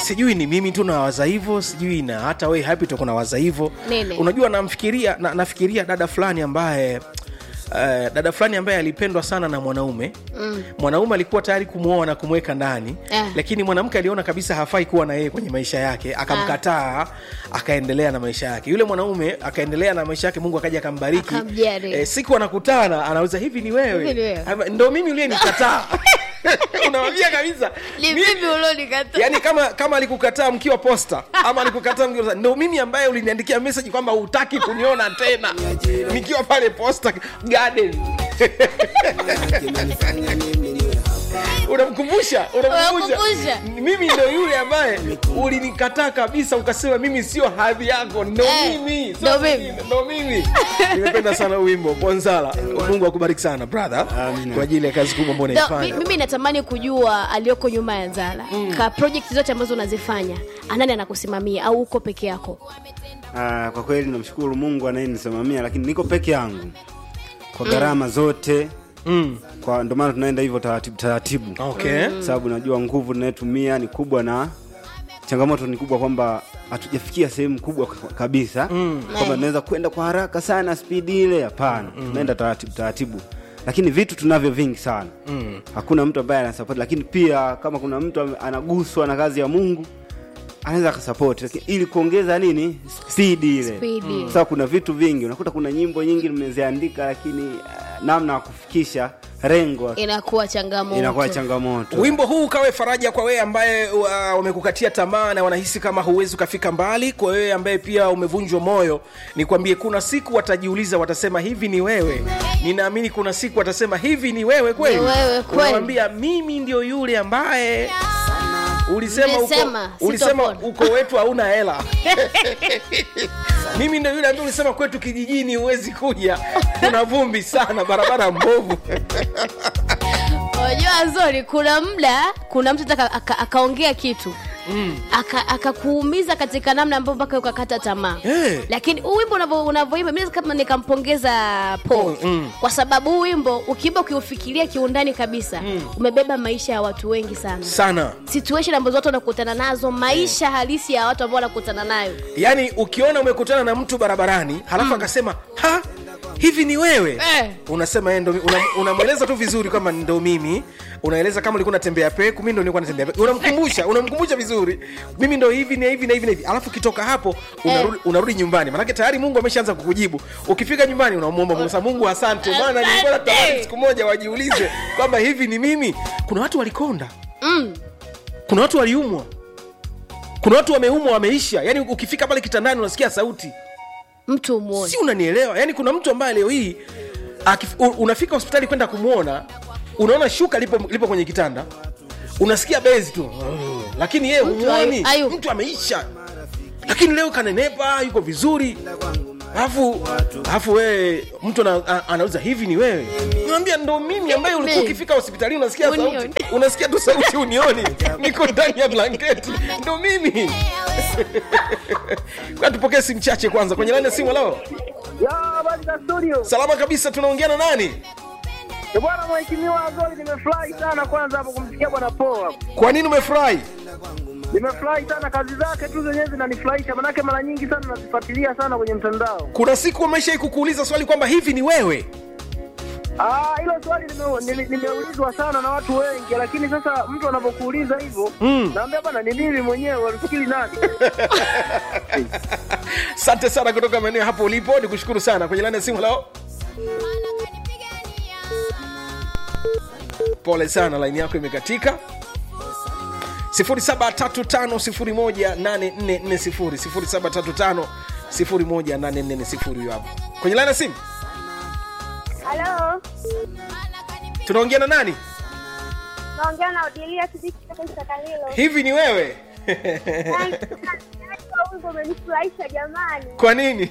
sijui ni mimi tu nawaza hivyo sijui na hata we happy tuko nawaza hivyo Nini? unajua namfikiria na, nafikiria dada fulani ambaye Uh, dada fulani ambaye alipendwa sana na mwanaume mm. mwanaume alikuwa tayari kumwoa na kumweka ndani Eh. lakini mwanamke aliona kabisa hafai kuwa na yeye kwenye maisha yake akamkataa akaendelea na maisha yake yule mwanaume akaendelea na maisha yake mungu akaja akambariki Akamjali. eh, siku anakutana anauza hivi ni wewe, Hivi ni wewe. Ama, ndo mimi uliye nikataa unawambia kabisa ni Mi- vipi ulionikata yaani kama kama alikukataa mkiwa posta ama alikukataa mkiwa ndo mimi ambaye uliniandikia message kwamba hutaki kuniona tena nikiwa pale posta garden unamkumbusha unamkumbusha Unamkumbusha. mimi ndo yule ambaye ulinikataa kabisa ukasema mimi sio hadhi yako ndo Eh, mimi sio ndo mimi. mwingine, ndo mimi nimependa sana huu wimbo bonzala mungu akubariki sana brother Amina. kwa ajili ya kazi kubwa ambao No, unaifanya mi- mimi natamani kujua aliyoko nyuma ya Zala mm. ka project zote ambazo unazifanya anani anakusimamia au uko peke yako Ah, kwa kweli namshukuru mungu anayenisimamia lakini niko peke yangu kwa gharama zote mm. kwa ndio maana tunaenda hivyo taratibu taratibu okay sababu najua nguvu tunayotumia ni kubwa na changamoto ni kubwa kwamba hatujafikia sehemu kubwa k- kabisa mm. kwamba tunaweza kwenda kwa haraka sana spidi ile hapana mm. tunaenda taratibu taratibu lakini vitu tunavyo vingi sana mm. hakuna mtu ambaye anasapoti lakini pia kama kuna mtu ame- anaguswa na kazi ya mungu anaweza akasapoti lakini ili kuongeza nini spidi ile Spidi. sasa kuna vitu vingi unakuta kuna nyimbo nyingi nimeziandika lakini uh, namna ya kufikisha rengo inakuwa changamoto inakuwa changamoto wimbo huu ukawe faraja kwa wewe ambaye uh, wamekukatia tamaa na wanahisi kama huwezi ukafika mbali kwa wewe ambaye pia umevunjwa moyo nikwambie kuna siku watajiuliza watasema hivi ni wewe ninaamini kuna siku watasema hivi ni wewe kweli Ni wewe kweli. Unawambia, mimi ndio yule ambaye ulisema uko, Nilisema, ulisema sitopona. uko wetu hauna hela mimi ndio yule ambaye ulisema kwetu kijijini huwezi kuja kuna vumbi sana barabara mbovu unajua zori kuna muda kuna mtu aka- aka- akaongea kitu Aka- akakuumiza katika namna ambayo mpaka ukakata tamaa Eh. lakini huu wimbo unavyo- unavyoimba mi kama nikampongeza Paul Mm. kwa sababu huu wimbo ukiimba ukiufikiria kiundani kabisa umebeba maisha ya watu wengi sana sana situation ambazo watu wanakutana nazo maisha halisi ya watu ambao wanakutana nayo yaani ukiona umekutana na mtu barabarani halafu akasema ha hivi ni wewe Eh. unasema yeye ndo mi- una- unamweleza tu vizuri kwamba ndo mimi unaeleza kama ulikuwa natembea peku mi ndo nilikuwa natembea peku unamkumbusha unamkumbusha vizuri mimi ndo hivi na hivi na hivi na hivi alafu ukitoka hapo unarudi, unarudi nyumbani manake tayari mungu ameshaanza kukujibu ukifika nyumbani unamwomba mungu sasa mungu asante maana nilikuwa natamani siku moja wajiulize kwamba hivi ni mimi kuna watu walikonda mm. kuna watu waliumwa kuna watu wameumwa wameisha yaani ukifika pale kitandani unasikia sauti mtu umuone si unanielewa yaani kuna mtu ambaye leo hii akif, u- unafika hospitali kwenda kumwona unaona shuka lipo, lipo kwenye kitanda unasikia bezi tu lakini yeye Mtu humuoni ayu- ayu. mtu ameisha lakini leo kanenepa yuko vizuri alafu alafu wewe mtu ana, a- anauliza hivi ni wewe naambia ndo mimi ambaye ulikuwa Mimi. ukifika hospitali unasikia sauti Unioni. unasikia tu sauti unioni niko ndani ya blanketi ndo mimi Kwa tupokee simu chache kwanza kwenye laini ya simu leo Ya, habari za studio. salama kabisa tunaongea na nani Eh, Bwana mheshimiwa Azori, nimefurahi sana kwanza hapo kumsikia bwana Paul hapo. kwa nini umefurahi Nimefurahi sana kazi zake tu zenyewe zinanifurahisha, manake mara nyingi sana nazifuatilia sana kwenye mtandao. kuna siku ameshai kukuuliza swali kwamba hivi ni wewe Ah, hilo swali nime- nime- nimeulizwa sana na watu wengi, lakini sasa mtu anapokuuliza hivyo Mm. naambia bwana, ni mimi mwenyewe, walifikiri nani? asante sana kutoka maeneo hapo ulipo ni kushukuru sana kwenye laini ya simu leo pole sana laini yako imekatika 735 18440 huyo hapo kwenye laini ya simu Halo, tunaongea na nani naongea na Odilia Kiziki kutoka Sakalilo. hivi ni wewe Wimbo umenifurahisha jamani, kwa nini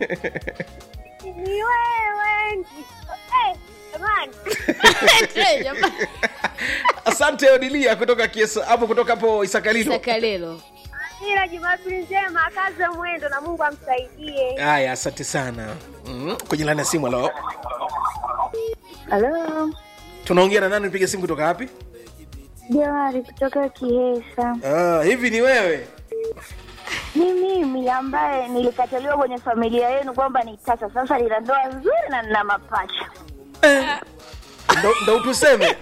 ni wewe nji- eh, jamani Eh, jamani. asante odilia kutoka kiesa hapo kutoka hapo isakalilo sakalelo ila Jumapili njema, akaze mwendo na Mungu amsaidie. haya asante sana mm, kwenye laini ya simu alo Halo, tunaongea na nani piga simu kutoka wapi Johari kutoka Kihesa. ah, hivi ni wewe Ni mimi ambaye nilikataliwa kwenye familia yenu kwamba ni tasa. Sasa nina ndoa nzuri na nina mapacha. ndo, ndo utuseme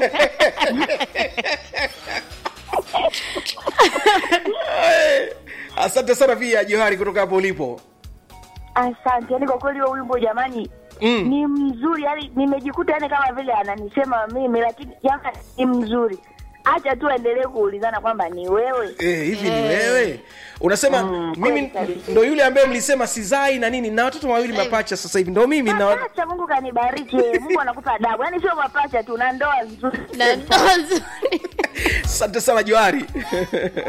asante sana pia johari kutoka hapo ulipo Asante. Yani kwa kweli huo wimbo jamani Mm. ni mzuri, yani nimejikuta yani kama vile ananisema mimi, lakini jamani ni mzuri. Acha tu aendelee kuulizana kwamba ni wewe. Eh, hivi ni wewe unasema Mm, mimi kweli kabisa. ndo yule ambaye mlisema sizai na nini na watoto wawili mapacha sasa hivi ndo mimi na Mapacha, Mungu kanibariki. Mungu anakupa adabu. Yani sio mapacha tu na ndoa nzuri. na ndoa nzuri asante sana johari